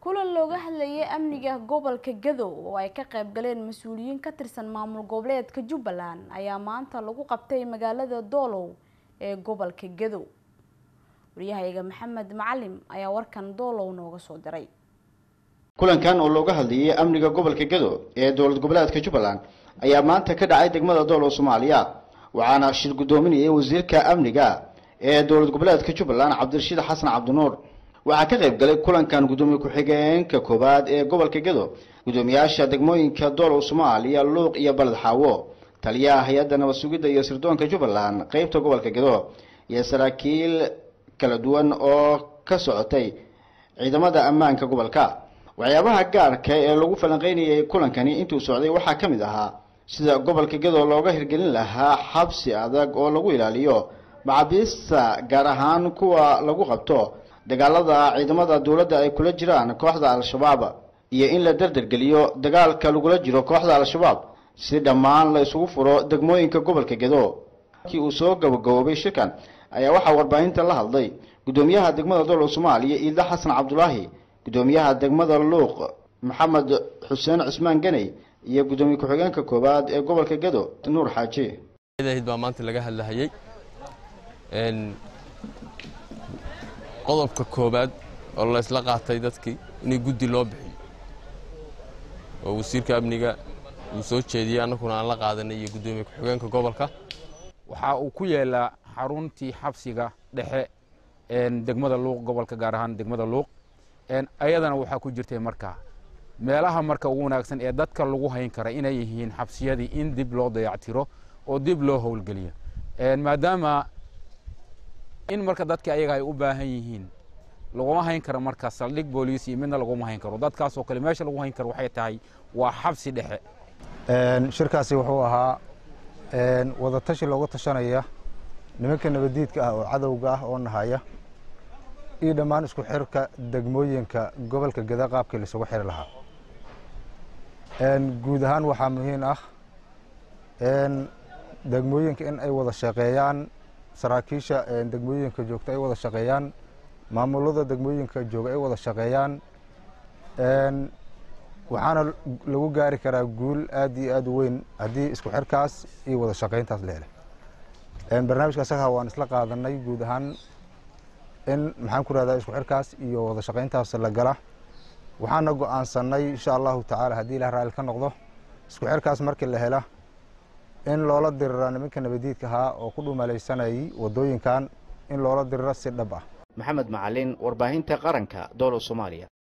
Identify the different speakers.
Speaker 1: kulan looga hadlayay amniga gobolka gadow oo ay ka qayb galeen mas-uuliyiin ka tirsan maamul goboleedka jubbaland ayaa maanta lagu qabtay magaalada doolow ee gobolka gadow waryahayaga maxamed macalim ayaa warkan doolow nooga soo diray
Speaker 2: kulankan oo looga hadlayay amniga gobolka gado ee dowlad goboleedka jubbaland ayaa maanta ka dhacay degmada doolow soomaaliya waxaana shir guddoominayay wasiirka amniga ee dowlad goboleedka jubbaland cabdirashiid xasan cabdinuur waxaa ka qayb galay kulankan guddoomiye ku-xigeenka koowaad ee gobolka gado guddoomiyaasha degmooyinka doolow soomaaliya luuq iyo baled xaawo taliyaha hay-adda nabad sugidda iyo sirdoonka jubbaland qeybta gobolka gado iyo saraakiil kala duwan oo ka socotay ciidamada ammaanka gobolka waxyaabaha gaarka ee lagu falanqeynayay kulankani intuu socday waxaa ka mid ahaa sida gobolka gado looga hirgelin lahaa xabsi adag oo lagu ilaaliyo macabiista gaar ahaan kuwa lagu qabto dagaalada ciidamada dowladda ay kula jiraan kooxda al-shabaab iyo in la dardargeliyo dagaalka lagula jiro kooxda al-shabaab si dhammaan la isugu furo degmooyinka gobolka gado markii uu soo gabagaboobay shirkan ayaa waxaa warbaahinta la hadlay guddoomiyaha degmada dowlad soomaaliya iida xasan cabdulaahi guddoomiyaha degmada luuq maxamed xuseen cismaan ganey iyo guddoomiye ku-xigeenka koowaad ee gobolka gado nuur xaaji
Speaker 3: baa maanta laga hadlahayey qodobka koowaad oo la isla qaatay dadkii inay guddi loo bixiyo oo wasiirka amniga uu soo jeediyey annaguna aan la qaadanay iyo guddoomiye ku-xigeenka gobolka
Speaker 4: waxaa uu ku yeelaa xaruntii xabsiga dhexe degmada luuq gobolka gaar ahaan degmada luuq ayadana waxaa ku jirtay marka meelaha marka ugu wanaagsan ee dadka lagu hayn kara inay yihiin xabsiyadii in dib loo dayactiro oo dib loo howlgeliyo maadaama in marka dadka ayaga ay u baahan yihiin laguma hayn karo marka saldhig booliis iyo midna laguma hayn karo dadkaas oo kale meesha lagu hayn karo waxay tahay waa xabsi dhexe
Speaker 5: shirkaasi wuxuu ahaa wadatashi looga tashanaya nimanka nabadiidka ah oo cadowga ah oo nahaya iyo dhammaan isku xirka degmooyinka gobolka gada qaabkii laisugu xiri lahaa guud ahaan waxaa muhiim ah degmooyinka in ay wada shaqeeyaan saraakiisha degmooyinka joogta ay wada shaqeeyaan maamulada degmooyinka jooga ay wada shaqeeyaan waxaana lagu gaari karaa guul aad iyo aad u weyn haddii isku xirkaas iyo wada shaqeyntaas leeleh barnaamijka asaga waan isla qaadanay guud ahaan in maxaan ku rahdaa isku xirkaas iyo wada shaqeyntaas la gala waxaana go-aansanay insha allahu tacaala haddii ilah raali ka noqdo isku xirkaas markii la hela in loola dirira nimanka nabadiidka ahaa oo ku dhumalaysanayay wadooyinkan in loola diriro si dhab ah
Speaker 2: maxamed macalin warbaahinta qaranka doolow soomaaliya